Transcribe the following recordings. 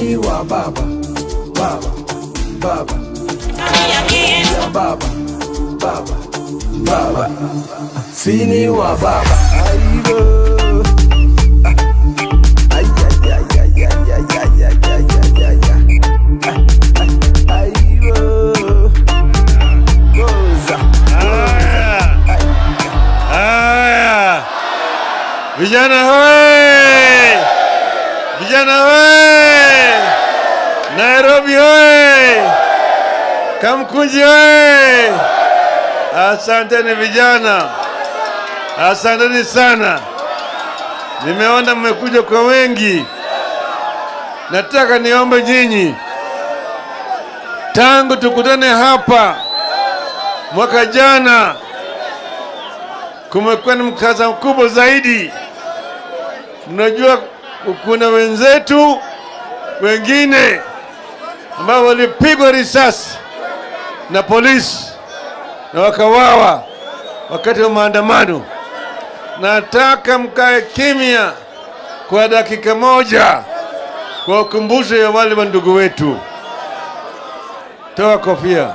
Sini wa baba, baba, baba, ya baba, baba, baba. Sini wa baba. Aibo. Ay, ay, ay, ay, ay, ay, ay, ay, ay, ay, ay, ay. Aibo. Goza. Haya, vijana hoye! Vijana hoye! Nairobi hoye! Kamkunji hoye! Asanteni vijana, asanteni sana. Nimeona mmekuja kwa wengi. Nataka niombe nyinyi, tangu tukutane hapa mwaka jana kumekuwa ni mkaza mkubwa zaidi. Mnajua kuna wenzetu wengine ambao walipigwa risasi na polisi na wakawawa wakati wa maandamano. Nataka mkae kimya kwa dakika moja kwa ukumbusho ya wale wa ndugu wetu. Toa kofia.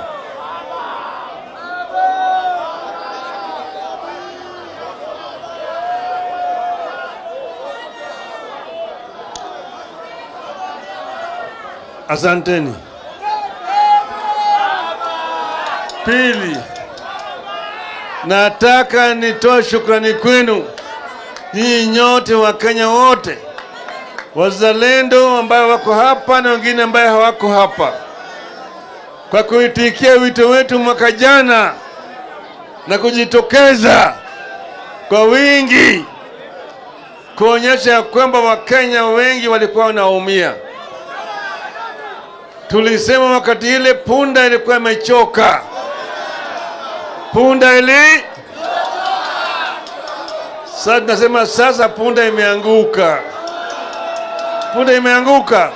Asanteni. Pili, nataka nitoe shukrani kwenu nyinyi nyote wa Kenya wote, wazalendo ambao wako hapa na wengine ambayo hawako hapa, kwa kuitikia wito wetu mwaka jana na kujitokeza kwa wingi kuonyesha ya kwamba Wakenya wengi walikuwa wanaumia. Tulisema wakati ile punda ilikuwa imechoka, punda ili sasa tunasema sasa punda imeanguka, punda imeanguka.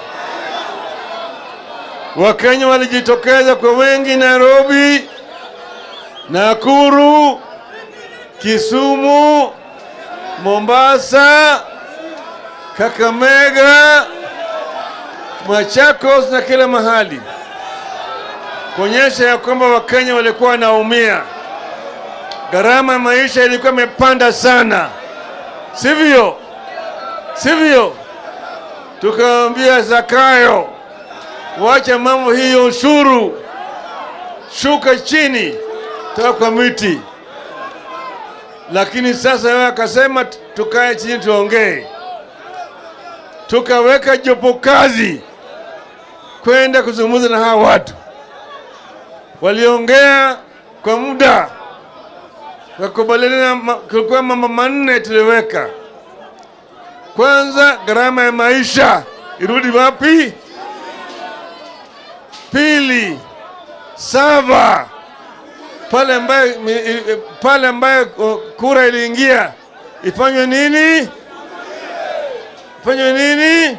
Wakenya walijitokeza kwa wengi Nairobi, Nakuru, Kisumu, Mombasa, Kakamega, Machakos na kila mahali kuonyesha ya kwamba Wakenya walikuwa wanaumia. Gharama ya maisha ilikuwa imepanda sana, sivyo? Sivyo? Tukamwambia Zakayo, wacha mambo hiyo, ushuru shuka chini, toka kwa miti. Lakini sasa yeye akasema tukae chini tuongee, tukaweka jopo kazi kwenda kuzungumza na hawa watu. Waliongea kwa muda, wakubaliana. ma- Kulikuwa mambo manne tuliweka. Kwanza, gharama ya maisha irudi wapi? Pili, sava pale ambayo pale ambayo uh, kura iliingia ifanywe nini? Ifanywe nini?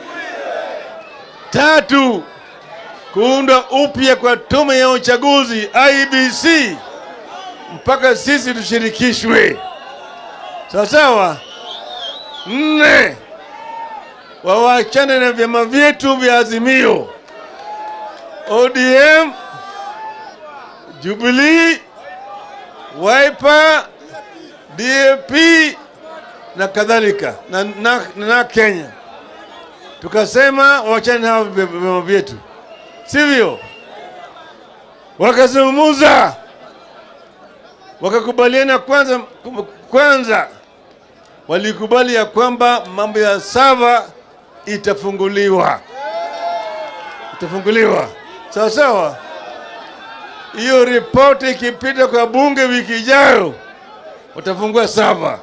Tatu, kuundwa upya kwa tume ya uchaguzi IBC mpaka sisi tushirikishwe, sawa sawa. Nne, wawachane na vyama vyetu vya Azimio, ODM, Jubilee, Wiper, DAP na kadhalika na, na, na Kenya tukasema wachane na hao vyama vyetu, sivyo? Wakazungumuza, wakakubaliana kwanza, kwanza walikubali ya kwamba mambo ya sava itafunguliwa, itafunguliwa sawa sawa. Hiyo ripoti ikipita kwa bunge wiki ijayo, watafungua sava.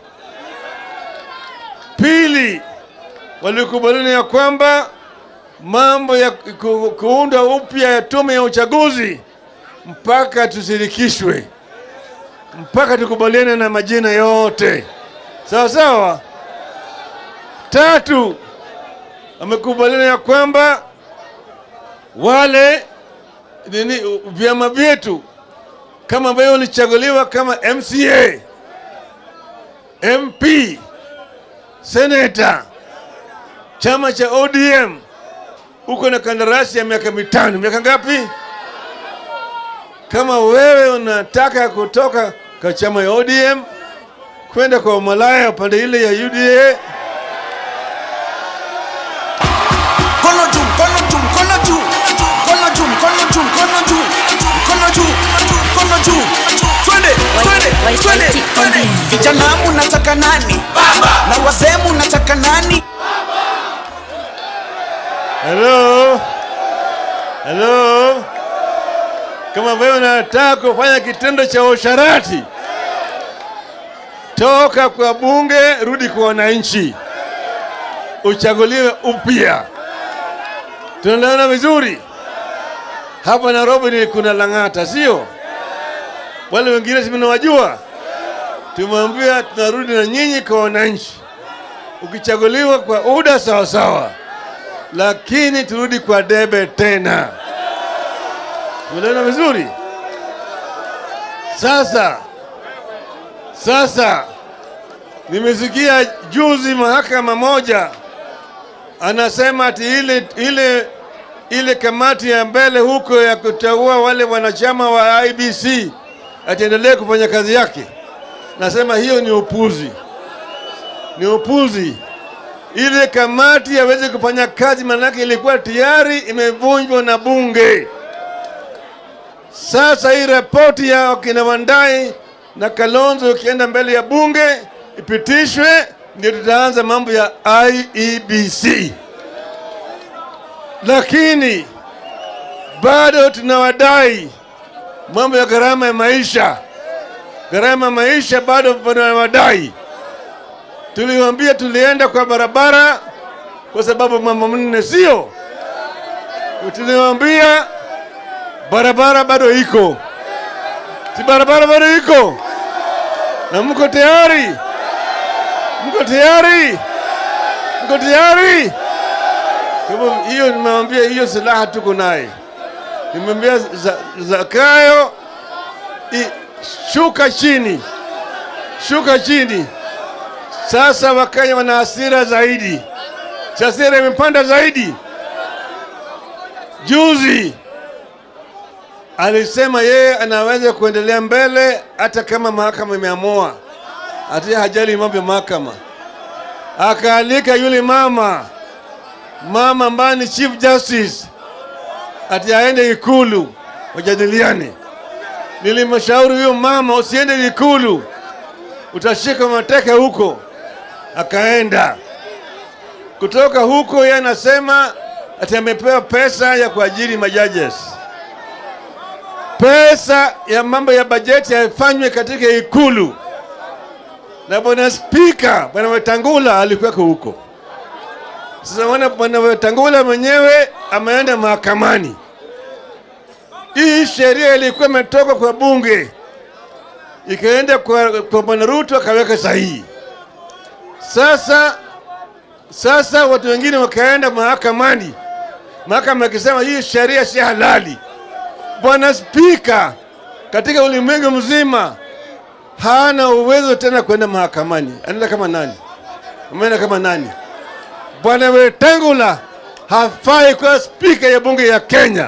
Pili, walikubaliana ya kwamba mambo ya ku, kuunda upya ya tume ya uchaguzi mpaka tushirikishwe, mpaka tukubaliane na majina yote, sawa sawa. Tatu, wamekubaliana ya kwamba wale nini vyama vyetu kama ambavyo walichaguliwa kama MCA, MP, seneta, chama cha ODM uko na kandarasi ya miaka mitano. Miaka ngapi? Kama wewe unataka kutoka kwa chama ya ODM kwenda kwa umalaya upande ile ya UDA, Mkono juu, mkono juu, mkono juu. Mkono juu, mkono juu, mkono juu. Mkono juu, mkono juu. Twende, twende, twende, twende. Vijana munataka nani? Na wazee munataka nani? hello hello, kama wewe unataka kufanya kitendo cha usharati, toka kwa bunge, rudi kwa wananchi, uchaguliwe upya. Tunaelewana vizuri? Hapa Nairobi ni kuna Lang'ata, sio? Wale wengine simenawajua, tumwambia tunarudi na nyinyi kwa wananchi, ukichaguliwa kwa UDA sawa sawa, lakini turudi kwa debe tena. Tumeelewana vizuri? Sasa sasa nimesikia juzi mahakama moja anasema ati ile ile ile kamati ya mbele huko ya kuteua wale wanachama wa IBC ataendelea kufanya kazi yake. Nasema hiyo ni upuzi, ni upuzi. Ile kamati hawezi kufanya kazi, maanake ilikuwa tayari imevunjwa na bunge. Sasa hii ripoti ya wakina Wandai na Kalonzo ikienda mbele ya bunge ipitishwe, ndio tutaanza mambo ya IEBC, lakini bado tunawadai mambo ya gharama ya maisha. Gharama ya maisha bado tunawadai. Tuliwaambia tulienda kwa barabara kwa sababu mambo manne, sio? Tuliwaambia barabara bado iko, si barabara bado iko, na mko tayari? Mko tayari? Mko tayari? Kwa hivyo hiyo nimewambia, hiyo silaha tuko naye. Nimemwambia Za- Zakayo, i- shuka chini, shuka chini. Sasa Wakenya wana hasira zaidi, hasira imepanda zaidi. Juzi alisema yeye anaweza kuendelea mbele hata kama mahakama imeamua, hata hajali mambo ya mahakama. Akaalika yule mama mama ambaye ni chief justice ati aende Ikulu wajadiliane. Nilimshauri huyo mama, usiende Ikulu, utashika mateka huko. Akaenda kutoka huko, yeye anasema ati amepewa pesa ya kuajiri majajes. Pesa ya mambo ya bajeti yafanywe katika Ikulu, na bwana spika, bwana Wetangula alikuweko huko. Sasa wana bwana Wetangula mwenyewe ameenda mahakamani. Hii sheria ilikuwa imetoka kwa bunge ikaenda kwa, kwa bwana Ruto akaweka sahihi. Sasa sasa watu wengine wakaenda mahakamani, mahakama ikisema hii sheria si halali. Bwana Spika katika ulimwengu mzima hana uwezo tena kwenda mahakamani. Anaenda kama nani? Ameenda kama nani? Bwana Wetangula hafai kuwa spika ya bunge ya Kenya.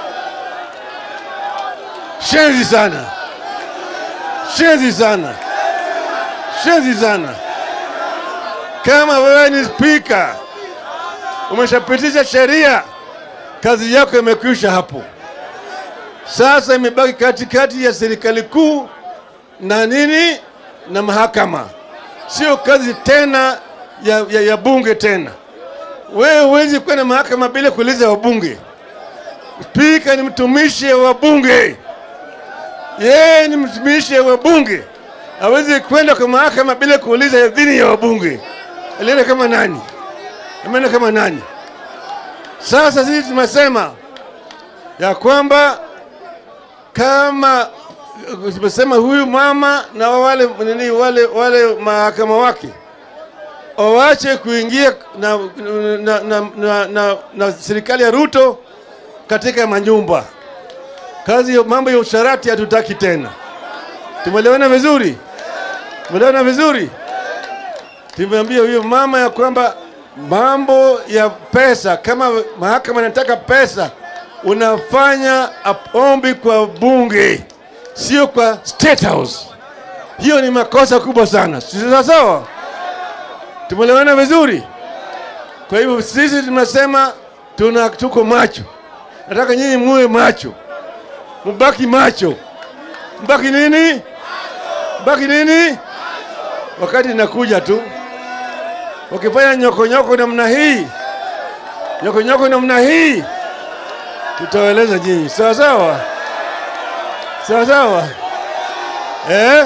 Shenzi sana, shenzi sana, shenzi sana. Kama wewe ni spika, umeshapitisha sheria, kazi yako imekwisha hapo. Sasa imebaki katikati ya serikali kuu na nini na mahakama, sio kazi tena ya, ya, ya bunge tena. Wewe huwezi kwenda mahakama bila kuuliza wabunge. Spika ni mtumishi wa bunge, yeye ni mtumishi wa bunge, hawezi kwenda kwa mahakama bila kuuliza idhini ya wabunge. Alienda kama nani? Ameenda kama nani? Sasa sisi tumesema ya kwamba kama tumesema huyu mama na wale nini wale wale mahakama wake wawache kuingia na, na, na, na, na, na serikali ya Ruto katika manyumba. Kazi ya mambo ya usharati hatutaki tena. Tumeelewana vizuri? Tumeelewana vizuri? Tumeambia huyo mama ya kwamba mambo ya pesa, kama mahakama inataka pesa, unafanya ombi kwa bunge, sio kwa State House. Hiyo ni makosa kubwa sana, si sawa sawa? Tumeelewana vizuri? Kwa hivyo sisi tunasema tuna tuko macho, nataka nyinyi muwe macho, mubaki macho, mbaki nini, mbaki nini, wakati inakuja tu wakifanya nyokonyoko namna hii, nyokonyoko namna hii, tutawaeleza nyinyi, sawa sawa, sawa sawa, eh?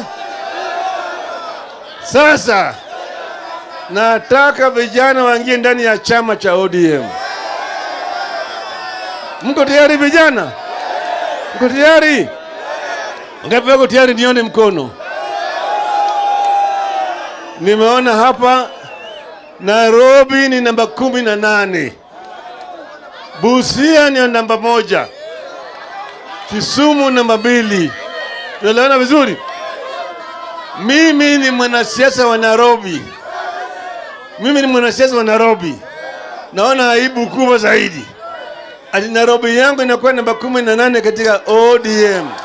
Sasa nataka vijana waingie ndani ya chama cha ODM. Mko tayari vijana? Mko tayari? Ngapi wako tayari? Nione mkono. Nimeona hapa Nairobi ni namba kumi na nane, Busia ni namba moja, Kisumu namba mbili. Tunaelewana vizuri? Mimi ni mwanasiasa wa Nairobi, mimi ni mwanasiasa wa Nairobi. Naona aibu kubwa zaidi ati Nairobi yangu inakuwa namba kumi na nane katika ODM.